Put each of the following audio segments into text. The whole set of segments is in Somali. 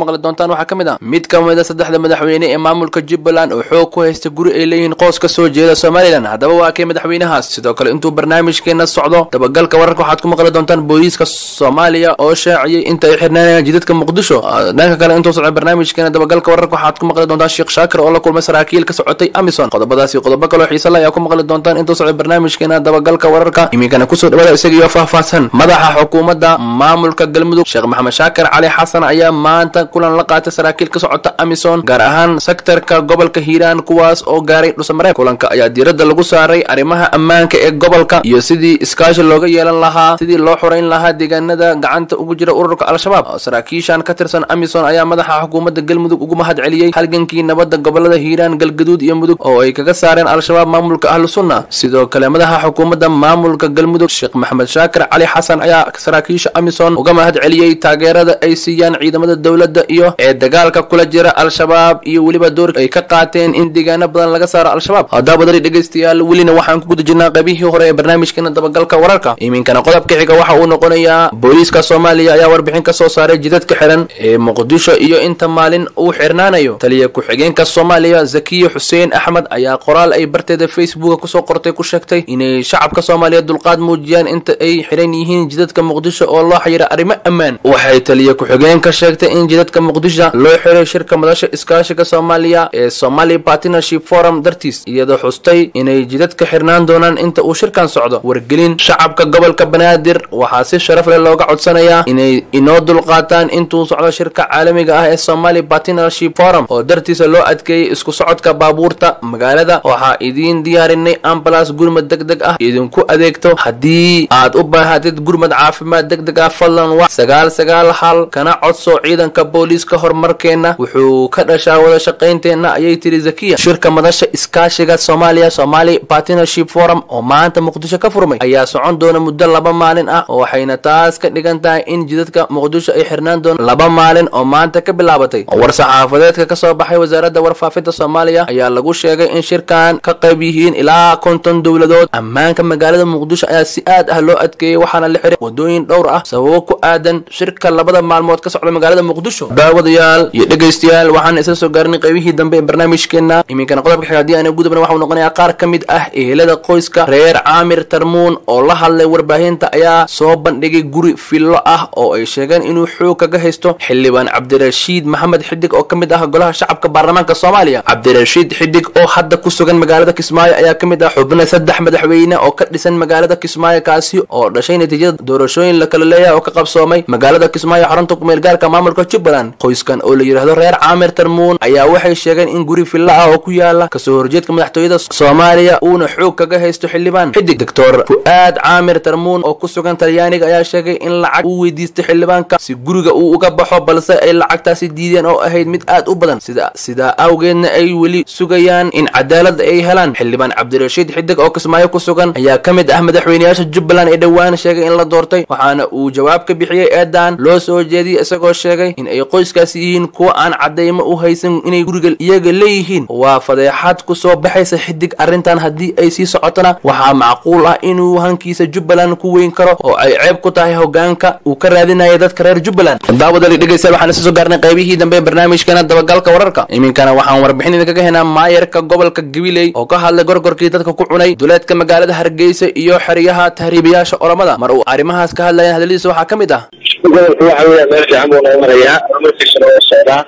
maqli doontaan waxaa ka mid ah mid ka mid a saddexda madaxweyne ee maamulka jubbaland oo xoog ku haysta guri ay leeyihiin qoos ka soo jeeda somalilan haddaba waa kee madaxweynahaas sidoo kale intuu barnaamijkeena socdo dabagalka wararka waxaad ku maqli doontaan booliiska soomaaliya oo shaaciyey inta ay xirnaanayaan jidadka muqdisho dhanka kale intuu socdo barnaamijkeena dabagalka wararka waxaad ku maqli doontaan sheekh shaakir oo la kulmay saraakiil ka socotay amison qodobadaasi qodobo kaloo xiise la ayaa ku maqli doontaan intuu socdo barnaamijkeena dabagalka wararka iminkana kusoo dhawaada isagiyo faahfaahsan madaxa xukuumadda maamulka galmudug sheekh maxamed shaakir cali xasan ayaa maanta kulan la qaatay saraakiil ka socota amison gaar ahaan sektarka gobolka hiiraan kuwaas oo gaaray dhusamareeb kulanka ayaa diiradda lagu saaray arrimaha ammaanka ee gobolka iyo sidii iskaashi looga yeelan lahaa sidii loo xorayn lahaa deegaanada gacanta ugu jira ururka al-shabaab saraakiishan ka tirsan amison ayaa madaxa xukuumadda galmudug ugu mahad celiyey halgankii nabadda gobolada hiiraan galgaduud iyo mudug oo ay kaga saareen al-shabaab maamulka ahlu sunna sidoo kale madaxa xukuumadda maamulka galmudug sheekh maxamed shaakir cali xasan ayaa saraakiisha amison uga mahad celiyey taageerada ay siiyaan ciidamada dowladda iyo ee dagaalka kula jira al-shabaab iyo weliba doorka ay ka qaateen in deegaano badan laga saaro al-shabaab haddaba dari dhegaystayaal welina waxaan ku guda jirnaa qaybihii hore ee barnaamijkeena dabagalka wararka iminkana qodobka xiga waxa uu noqonayaa booliiska soomaaliya ayaa warbixin ka soo saaray jidadka xiran ee muqdisho iyo inta maalin uu xirnaanayo taliya ku-xigeenka soomaaliya zakiya xuseen axmed ayaa qoraal ay barteeda facebooka kusoo qortay ku sheegtay inay shacabka soomaaliya dulqaad muujiyaan inta ay xiran yihiin jidadka muqdisho oo loo xayira arrimo ammaan waxay taliya ku-xigeenka sheegtay in jidadka muqdisho loo xiray shirka madasha iskaashiga soomaaliya ee somali partnership forum dartiis iyadoo xustay inay jidadka xirnaan doonaan inta uu shirkan socdo wargelin shacabka gobolka banaadir waxaa si sharaf leh looga codsanayaa inay inoo dulqaataan intuu socdo shirka caalamiga ah ee somali partnership forum oo dartiisa loo adkeeyey isku socodka baabuurta magaalada waxaa idiin diyaarinay ambalas gurmad deg deg ah idinku adeegto haddii aad u baahatid gurmad caafimaad deg deg ah fadlan wax sagaal sagaal hal kana codso ciidanka booliiska horumarkeena wuxuu ka dhashaa wada shaqaynteenna ayay tiri zakiya shirka madasha iskaashiga soomaaliya somali partnership forum oo maanta muqdisho ka furmay ayaa socon doona muddo laba maalin ah waxayna taas ka dhigan tahay in jidadka muqdisho ay xirnaan doona laba maalin oo maanta ka bilaabatay war saxaafadeedka ka soo baxay wasaaradda warfaafinta soomaaliya ayaa lagu sheegay in shirkan ka qayb yihiin ilaa konton dowladood ammaanka magaalada muqdisho ayaa si aad ah loo adkeeyey waxaana la xiray wadooyin dhowr ah sababo ku aadan shirka labada maalmood ka socda magaalada muqdisho daawadayaal iyo dhegaystayaal waxaan isla soo gaarinay qaybihii dambe ee barnaamijkeena iminkana qodobka xiga haddii aana gudubna waxau noqonayaa qaar ka mid ah ehelada qoyska reer caamir tarmuun oo la hadlay warbaahinta ayaa soo bandhigay guri fillo ah oo ay sheegeen inuu xoog kaga haysto xildhibaan cabdirashiid maxamed xidig oo ka mid ah golaha shacabka baarlamaanka soomaaliya cabdirashiid xidig oo hadda ku sugan magaalada kismaayo ayaa ka mid ah xubna saddex madaxweyne oo ka dhisan magaalada kismaayo kaasi oo dhashay natiijada doorashooyin la kala leeyahay oo ka qabsoomay magaalada kismaayo xarunta kumeel gaarka maamulka jubbaland qoyskan oo la yidhaahdo reer caamir tarmuun ayaa waxay sheegeen in guri fillo ah oo ku yaala kasoo horjeedka madaxtooyada soomaaliya uuna xoog kaga haysto xildhibaan xidig doctor fu-aad caamir tarmuun oo ku sugan talyaaniga ayaa sheegay in lacag uu weydiistay xildhibaanka si guriga uu uga baxo balse ay lacagtaasi diideen oo ahayd mid aad u badan sida sidaa awgeedna ay weli sugayaan in cadaalada ay helaan xildhibaan cabdirashiid xidig oo kismaayo ku sugan ayaa ka mid ah madaxweyneyaasha jubbaland ee dhowaan sheegay in la doortay waxaana uu jawaab ka bixiyey eedan loo soo jeediyey isagoo sheegay in ay qoyskaasi yihiin kuwa aan cadaymo u haysan inay guriga iyaga leeyihiin waa fadeexad ku soo baxaysa xidig arrintan haddii ay sii socotona waxaa macquul ah inuu hankiisa jubbaland ku weyn karo oo ay ceeb ku tahay hogaanka uu ka raadinaya dadka reer jubbaland daawadali dhegeystayaal waxaan isla soo gaarnay qaybihii dambe ee barnaamijkeena dabagalka wararka iminkana waxaan warbixin idinkaga helnaa maayarka gobolka gabiley oo ka hadlay gorgorkii dadka ku cunay duleedka magaalada hargeysa iyo xeryaha tahriibayaasha olamada mar uu arrimahaas ka hadlayan hadaladiisa waxaa ka mid ah gobolka waxa weya meel fiican buu noo marayaa horumarkiisana waa socdaa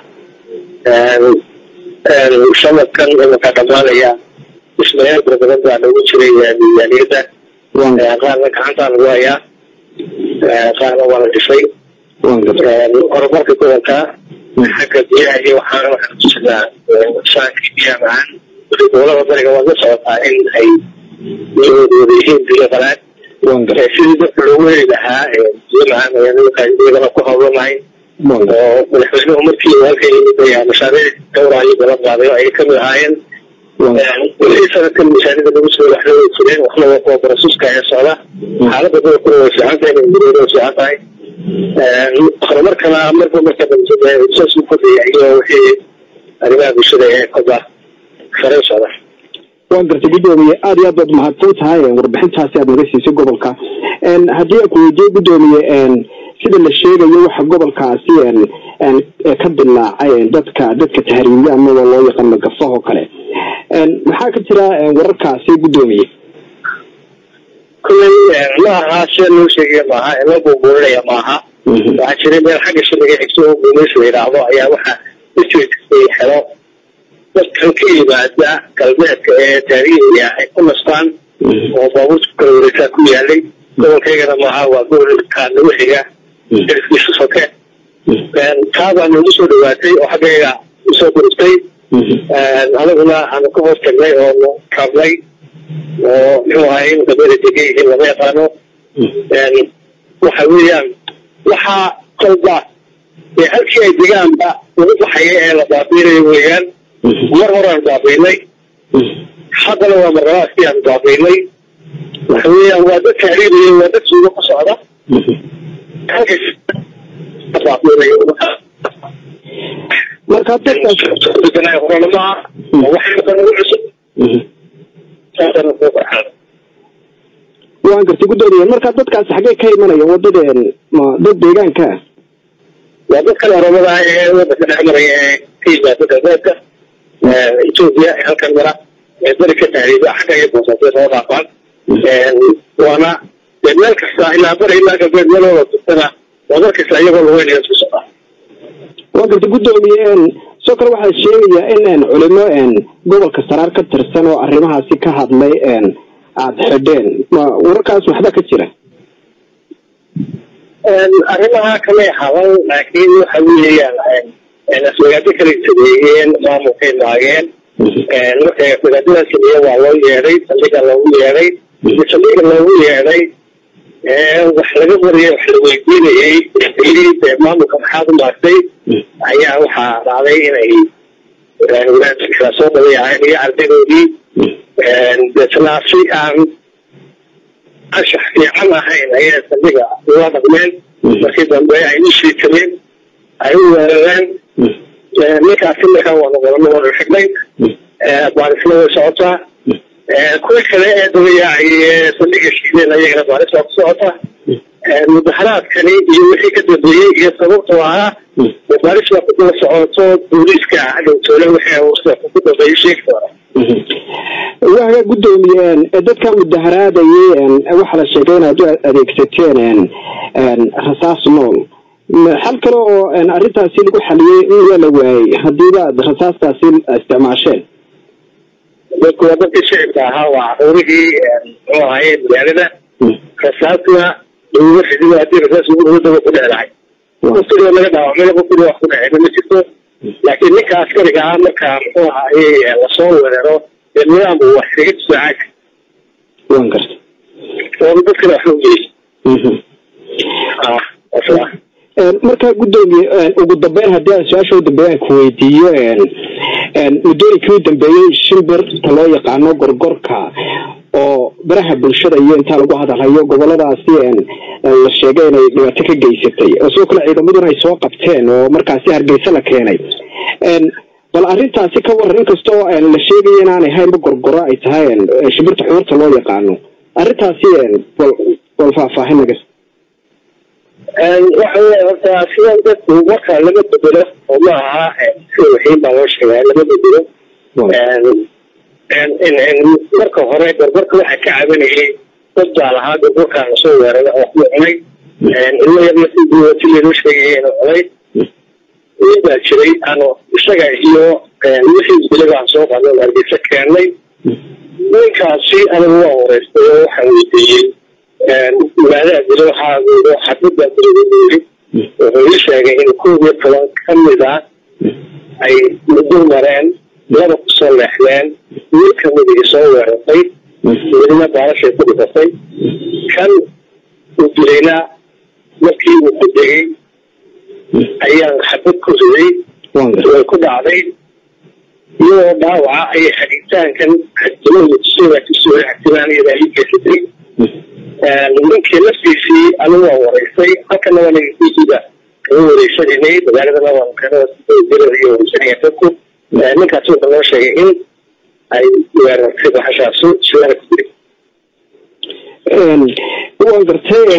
shabadkan imika dhamaanaya dhismayaal fara badan baa noogu jiray miisaaniyadda qaarna gacantaa lagu hayaa qaarna waa la dhisay horumarka gobolka xagga biyaha iyo waxaana waxaan kujiraa saankii biyaha macaan weli gobolada bariga waad la socotaa in ay wada yihiin biyo qalaad sidii dadka loogu heli lahaa biyo macaan ayaan iyagana ku hawlanahay oo madaxweynuhu markii halka yimid ayaa mashaariic dhowraayo balan qaaday oo ay kamid ahaayeen weli sanadkan misaanida lagu soo waxna way jireen waxna waa kuwa barasuuska ee socda xaaladda gobolkuna way fiican tahay nabadgelyada way fiican tahay horumarkana marba marka dambe saas u kordhaya iyo wixii arrimaha bulshada ee koba sare u socda waan gartay gudoomiye aada iyo aad baad mahadsan tahay warbixintaasi aad naga siisay gobolka haddii aan ku weydiye gudoomiye sida la sheegayo waxa gobolkaasi ka dilaacay dadka dadka tahriibiya amaba loo yaqaan magafaha oo kale maxaa ka jira wararkaasi guddoomiye kulley ma aha sida loo sheegaya maaha ee loo buunbuurinaya maaha waxaa jiray meel xagga shiliga xigso oo guumeys la yidhaahdo ayaa waxaa ujeedkay xelo dadkan ka yimaada galbeedka ee taariikhiga ay ku nastaan oo baabuurta ku kala wareegsaa ku yaalay gobolkaygana maaha waa gobolka nagu xiga xilifkiisu soke taabaa noogu soo dhawaatay oo xaggayga usoo gurubtay anaguna aanu ka hoos tagnay oonu rabnay oo muxuu ahay in gabada degan yihiin lama yaqaano waxa weeyaan waxaa kolba ee halkii ay degaanba lagu baxaya ee la baabiinayo weeyaan mar horaan baabiinay haddana waa marlabaadkii aan baabiinay waxa weeyaan waa dad taariibiya waa dad suugo ku socda halkas baabiinayo marka dadkaas horanamaa waxay nagu cusub saasana soo farxaan waan gartay guddoomiye marka dadkaasi xaggee ka imanaya wadadeen ma dad deegaanka ah waa dadkan oromada ah ee wadanka dhex maraya ee ka yimaada galbeedka etoobiya ee halkan mara ee beri ka tahriiba xagga iyo boosaaso soo dhaafaan waana dee meel kasta ilaa bari ilaa galbeed meel wada jirtana waa mar kasta iyagoo lugeynaya isku socdaa waan gartay guddoomiye sidoo kale waxaa sheegayaa in culimo gobolka saraar ka tirsan oo arrimahaasi ka hadlay aada xidheen ma wararkaas waxba ka jira arrimaha kamay hadan laakiin waxa weeyaan aswagaado kala sameeyeen maamulkay maageen markay aswagaadadaa sameeye waa loo yeedhay saldhiga loogu yeedhay saldhiga loogu yeedhay wax laga wariyay wax la weydiinayay dee maamulka maxaad u maagtay ayaa waxaa dhacday inay wadaadka soo dabayaceen iyo ardaydoodii deetna si aan anshax fiican ahayn ayay saldhiga ula dhaqmeen markii dambe ay u shiitameen ay u weerareen ninkaasi markaa waanu qorano waanu xignay baarisna way socotaa kuwii kale ee dabayaacay saldhiga shiideen ayagana baaris waa ku socotaa mudaharaadkani iyo wixii ka dambeeyey iyo sababtu ahaa baaris waa ku daba socoto booliiska dhowtoole wixii ku dambeeyey sheegi doona waaga guddoomiye dadka mudaharaadayay waxaa la sheegay inaad u adeegsateen rasaas nool xal kale oo arrintaasi lagu xaliyey in waa la waayey haddiiba aad rasaastaasi isticmaasheen dadku waa dadkii shicibka ahaa waa caruurihii muxuu ahaye magaalada rasaasna laguma xidido haddii rasaas ugu daba ku dhecdahay qofkii laga dhaawacmay qofkii wax ku dhacayna ma jirto laakiin ninka askariga ah marka muxuu ahaye lasoo weeraro dee nidaam uu wax kaga difaaca waan gartay oo dadkana wax loo geeyey marka guddoomiye ugu dambeyn haddii aan su-aasha u dambeeyaan ku weydiiyo muddooyinkii u dambeeyey shimbirta loo yaqaano gorgorka oo baraha bulshada iyo intaa lagu hadalhayo goboladaasi la sheegay inay dhibaato ka geysatay oo sidoo kale ciidamaduna ay soo qabteen oo markaasi hargeysa la keenay bal arrintaasi ka waran inkastoo la sheegaya inaanay haynba gorgoro ay tahay shimbirta xuurta loo yaqaano arrintaasi bal bal faahfaahin nagas waxa weya horta sidan dadku marka lama bedelo oo ma aha sida waxiin baa loo sheegaa lama bedelo marka hore gorgorka waxaa ka cabanayay dad baa lahaa gorgorkaa lasoo weeray oo ku cunay ilmo yarna si loo sheegaya inuu cunay nin baa jiray ano isaga iyo wixii biliga aan soo qadno hargeysa keennay ninkaasi anigu waa wareystay oo waxaan weydiiyey magaalaha dilo waxaa xadbadbaa dilada yiri wuxuu ii sheegay in koob iyo toban ka mid ah ay dul mareen laba kusoo leexdeen mid kamidigi soo weerartay midna baalashay ku dhifatay kan uu dilayna markii uu ku degay ayaan xabad ku riday way ku dhacday iyadoo dhaawaca ayay xadhitaankan xadimahoodaagtimaaniyada ii geysatay ninkii laftiisii anigu waan wareystay halkana waa nagkiisiba kaga wareysananay magaaladana waan kaga wareysanaya dadku ninkaasi wuxuu noo sheegay in ay weerartay baxashaasu sidaana ku jiray waan gartay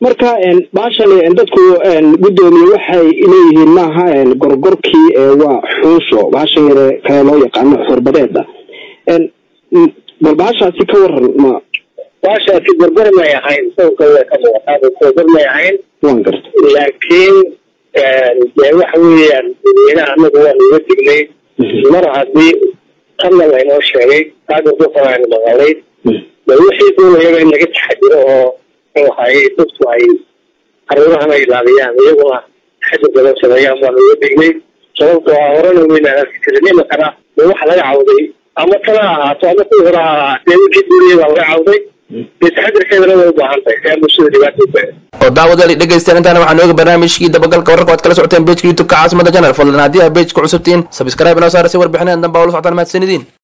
marka baashan dadku guddoomiye waxay leeyihiin maaha gorgorkii waa xuusho baashan yare kale loo yaqaano xurbadeeda bal baashaasi ka waran ma baashaasi gorgor may ahayn sawirka way ka muuqataa gorgor may ahayn waan garta laakiin dee waxa weeyaan dadweynaha anagu waanu uga dignay mar haddii qadna laynoo sheegay taa gorgorkana aynu maqalay de wixii doonayaba in laga taxadiro oo waxay dadku ay caruurahana ilaaliyaan iyaguna taxadir badan sameeyaan baanu uga dignay sababtoo ah horena weynaan arki jirin imakana de waxa laga cawday ama tana ahaato ama kuwii hore ha ahaatee wixii doonayay baa laga cawday dee taxadirkeedana way u baahan tahay si aan bulshada dhibaato u baahan oo daawadaali dhegaysteen intaana waxaan ooga barnaamijkii dabagalka wararka waad kala socoteen bejka youtube-ka caasimada janal fadlan haddii aa bejka cusubtiin sabscribe inoo saara si warbixinadan damba ula socotaan mahadsanidin